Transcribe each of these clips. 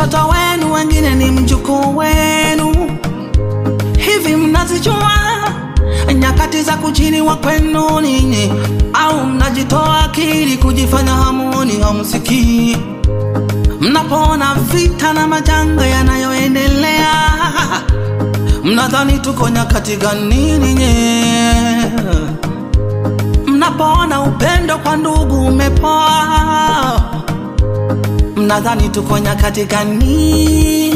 mtoto wenu, wengine ni mjukuu wenu. Hivi mnazijua nyakati za kujiliwa kwenu ninyi, au mnajitoa akili kujifanya hamuni hamsikii? Mnapoona vita na majanga yanayoendelea, mnadhani tuko nyakati gani ninyi? Mnapoona upendo kwa ndugu umepoa, mnadhani tuko nyakati gani?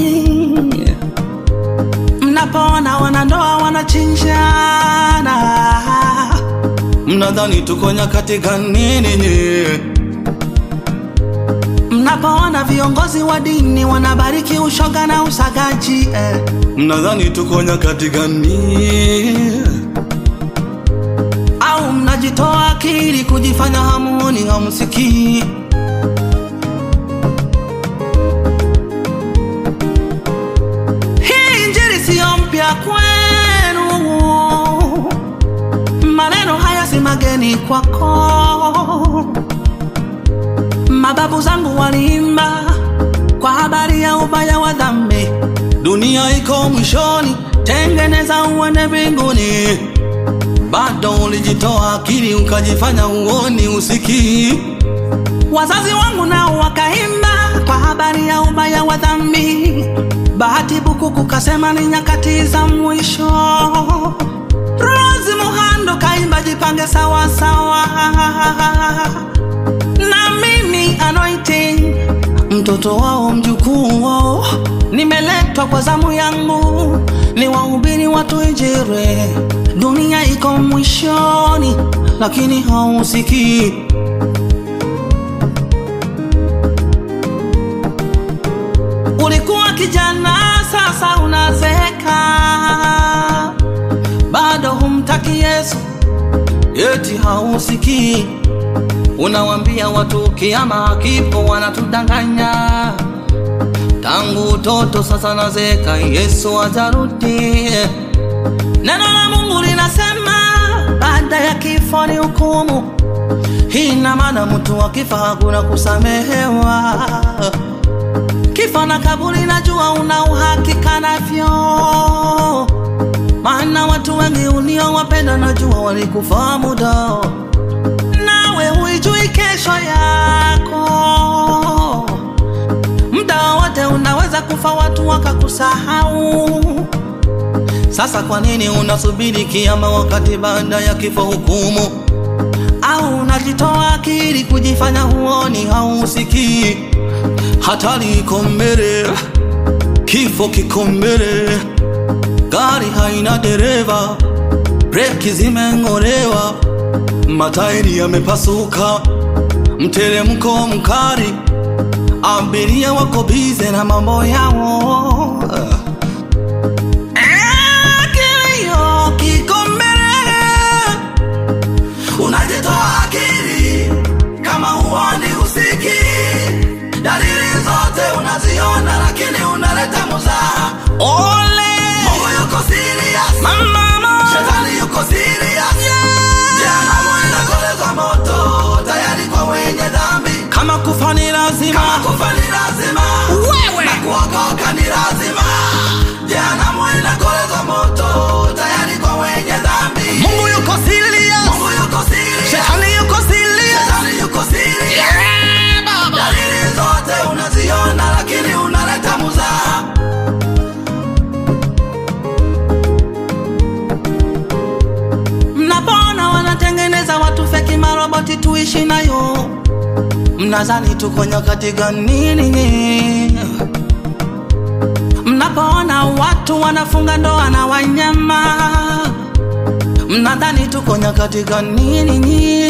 Mnapoona wanandoa wanachinjana, mnadhani tuko nyakati gani ninyi? Mnapoona viongozi wa dini wanabariki ushoga na usagaji eh, mnadhani tuko nyakati gani? Au mnajitoa akili kujifanya hamuni hamsikii? Hii injili siyo mpya kwenu, maneno haya si mageni kwako. Mababu zangu waliimba kwa habari ya ubaya wa dhambi. Dunia iko mwishoni, tengeneza uende mbinguni. Bado ulijitoa akili ukajifanya uoni usikii. Wazazi wangu nao wakaimba kwa habari ya ubaya wa dhambi. Bahati Bukuku kasema ni nyakati za mwisho. Rose Muhando kaimba jipange sawa sawa na mimi anointing mtoto wao mjukuu wao, nimeletwa kwa zamu yangu ni wahubiri watu Injili. Dunia iko mwishoni, lakini hausikii. Ulikuwa kijana, sasa unazeeka, bado humtaki Yesu, eti hausikii. Unawambia watu kiama kipo, wanatudanganya. Tangu utoto sasa nazeka, Yesu atarudi. Neno la Mungu linasema baada ya kifo ni hukumu. Hii ina maana mtu akifa hakuna kusamehewa. Kifo na kaburi, najua una uhakika navyo, maana watu wengi uliowapenda najua walikufa muda nawe huijui kesho yako. Muda wote unaweza kufa, watu wakakusahau. Sasa kwa nini unasubiri kiama wakati baada ya kifo hukumu? Au unajitoa akili kujifanya huoni hausikii? Hatari iko mbele, kifo kiko mbele, gari haina dereva, breki zimeng'olewa matairi yamepasuka, mteremko mkali, abiria wako bize na mambo yao. Eh, kilio kiko mbele, unajitoa akili kama huoni usiki, dalili zote unaziona, lakini unaleta muzaha. Ole, Mungu yuko serious, mama, shetani yuko serious Jehanamu inakoleza moto tayari kwa wenye dhambi. Kama kufa ni lazima, kama kufa ni lazima, wewe na kuokoka ni lazima. Jehanamu inakoleza moto tayari kwa wenye dhambi. Mungu yuko serious, Mungu yuko serious, shetani yuko serious, shetani yuko serious. Yeah, baba. Dalili zote unaziona, lakini unaleta muzaha. Mnapoona wanatengeneza watu feki maroboti tuishi nayo, mnazani tuko nyakati gani ninyi? Mnapoona watu wanafunga ndoa na wanyama, mnadhani tuko nyakati gani ninyi?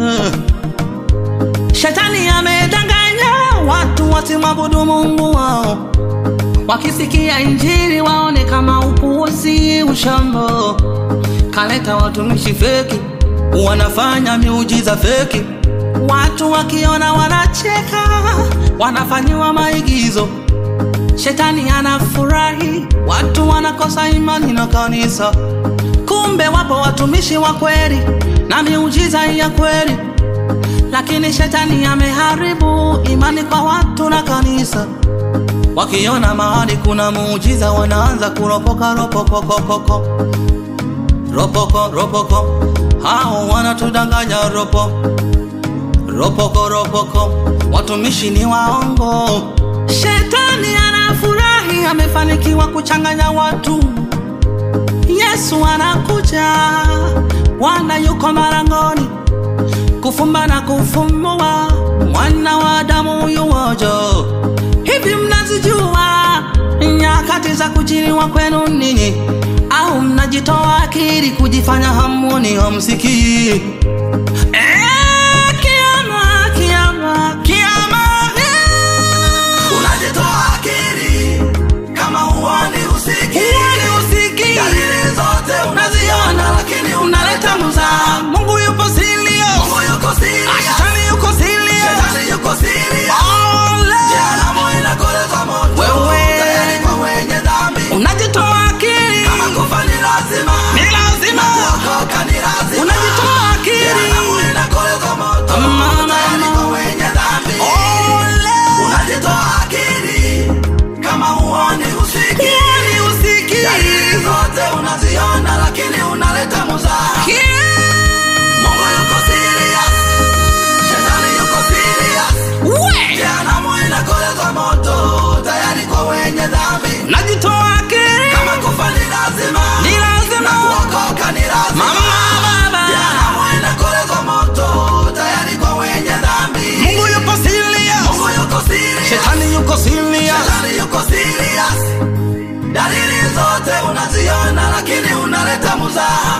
Shetani amedanganya watu wasimwabudu Mungu wao, wakisikia injili waone kama upuuzi, ushambo kaleta watumishi feki, wanafanya miujiza feki. Watu wakiona wanacheka, wanafanyiwa maigizo. Shetani anafurahi, watu wanakosa imani na kanisa. Kumbe wapo watumishi wa kweli na miujiza ya kweli, lakini shetani ameharibu imani kwa watu na kanisa. wakiona mahali kuna muujiza wanaanza kuropoka ropokokokoko ropoko ropoko hao wanatudanganya ropo ropoko ropoko watumishi ni waongo shetani anafurahi amefanikiwa kuchanganya watu yesu anakuja bwana yuko marangoni kufumba na kufumbua mwana wa damu yuwojo hivi mnazijua nyakati za kujiriwa kwenu ninyi au mnajitoa akili kujifanya hamuni hamsikii Eh, kiama, kiama, kiama, eh. unajitoa akili kama huoni usiki Huoni usiki. dalili zote unaziona lakini unaleta muzaa mungu yupo silio Mungu yuko serious. shetani yuko silio Shetani yuko serious. Ole. Jehanamu inakoleza moto Wewe. tayari kwa wenye dhambi unajitoa akili kama kufa ni lazima ni lazima kuokoka ni lazima unajitoa akili Jehanamu inakoleza moto Mama. tayari kwa wenye dhambi Ole. unajitoa akili kama huoni usiki Huoni usiki. dalili zote unaziona lakini unaleta muzaa Mungu yuko serious. Shetani yuko serious. We. Jehanamu inakoleza moto tayari kwa wenye dhambi unajitoa akili kama kufa ni lazima ni lazima na kuokoka ni lazima mama baba Jehanamu inakoleza moto tayari kwa wenye dhambi mungu yupo silio Mungu yuko serious. shetani yuko silio Shetani yuko serious. Dalili zote unaziona lakini unaleta muzaa